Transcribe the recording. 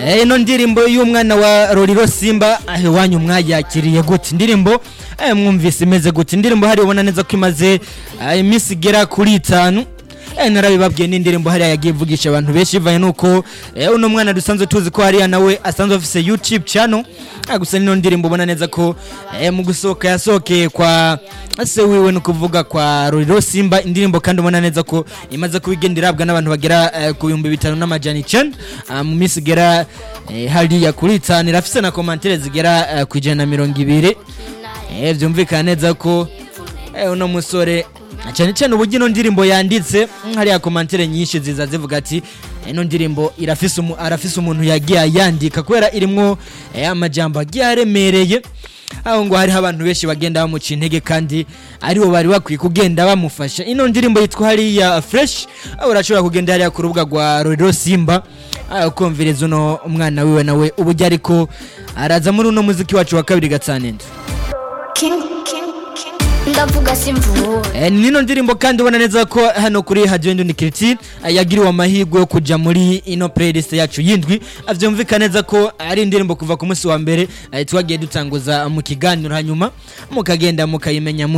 Eh, ino ndirimbo y'umwana wa Roriro Simba ahe wanyu mwayakiriye gute indirimbo eh, mwumvise imeze gute indirimbo hari ubona neza ko imaze eh, iminsi igera kuri itanu eh, narabibabwiye n'indirimbo hariya yagiye ivugisha abantu benshi bivanye nuko eh, uno mwana dusanzwe tuzi ko hariya nawe asanzwe afise YouTube channel ah, gusa nino ndirimbo ubona neza ko eh, mu gusohoka yasohokeye kwa se wiwe ni ukuvuga kwa Roriro Simba indirimbo kandi ubona neza ko imaze kuba igenda irabwa n'abantu bagera eh, ku bihumbi bitanu n'amajana icenda ah, mu minsi igera eh, hariya kuri itanu irafise na komantere zigera eh, ku ijana na mirongo ibiri eh, vyumvikana neza ko eh, uno musore cyane cyane uburyo ino ndirimbo yanditse mm, hariya komantere nyinshi ziza zivuga ati ino ndirimbo irafise umu, arafise umuntu yagiye ayandika kubera irimwo eh, amajambo agiye aremereye aho ngo hariho abantu benshi bagenda bamuca intege kandi aribo bari bakwiye kugenda bamufasha ino ndirimbo yitwa hariya fresh aho urashobora kugenda hariya ku rubuga rwa Roriro Simba aho kumviriza uno umwana wiwe nawe uburyo ariko araza muri uno muziki wacu wa kabiri gatsanendo King, king, king. ndavuga simvuwe Eh, nino ndirimbo kandi ubona neza ko hano kuri Radio Indundi Kiriti yagiriwe amahirwe yo kuja muri ino playlist yacu yindwi avyumvikana neza ko ari indirimbo kuva ku munsi wa mbere eh, twagiye dutanguza mu kiganiro hanyuma mukagenda mukayimenya mu